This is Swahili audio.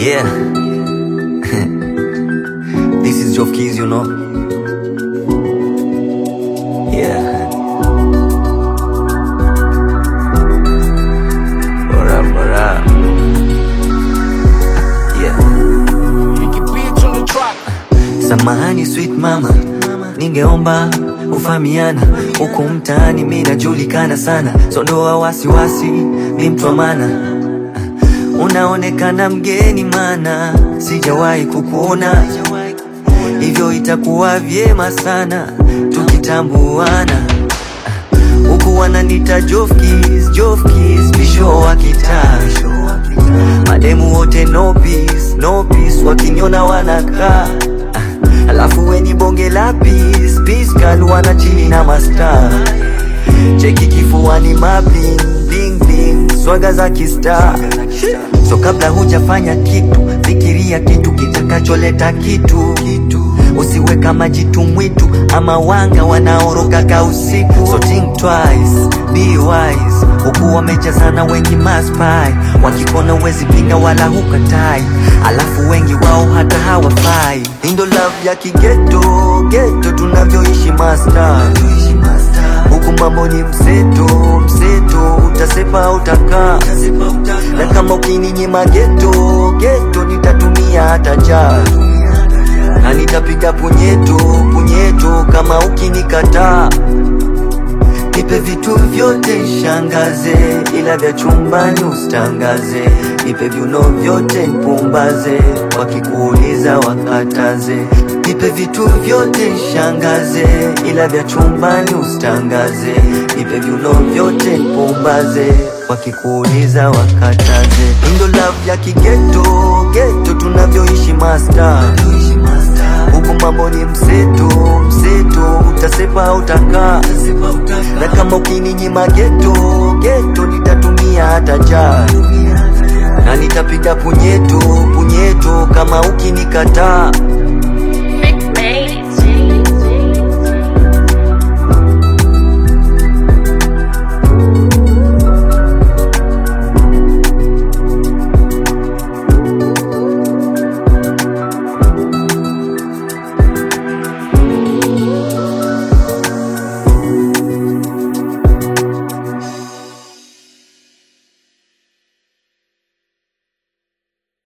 Yeah. this is Jof Keys, you know. Yeah. What up, what up? Yeah. Samahani sweet mama, ningeomba ufahamiana huku mtaani, mi najulikana sana, sondoa wasiwasi, mi mtu wa maana unaonekana mgeni, mana sijawahi kukuona, hivyo itakuwa vyema sana tukitambuana. Huku wananita Jofkis, Jofkis, visho wa kitaa, mademu wote no peace, no peace, wakiniona wanakaa Alafu weni bonge la peace, peace girl wana chini na mastaa Cheki kifuani mabling, bling bling, swaga za kistar So kabla hujafanya kitu, fikiria kitu kitakacholeta kitu Usiwe kama jitu mwitu ama wanga wanaorogaga usiku So think twice, be wise Huku wamejazana wengi maspai Wakikona wezi pinga wala hukatai Alafu wengi wao hata hawafai Indo love ya kigeto, geto tunavyoishi master Huku mambo ni mseto, mseto Utasepa utakaa Na kama ukininyima geto, geto Nitatumia hata jaa na nitapiga punyeto punyeto kama ukinikataa. Nipe vitu vyote shangaze, ila vya chumbani usitangaze. Nipe viuno vyote mpumbaze, wakikuuliza wakataze. Nipe vitu vyote shangaze, ila vya chumbani usitangaze. Nipe viuno vyote mpumbaze, wakikuuliza wakataze. Indo love ya kigeto, geto tunavyoishi master huku mambo ni mseto mseto, utasepa utakaa, na kama ukininyima geto geto, nitatumia hata jaa, na nitapiga punyeto punyeto kama ukinikataa. Made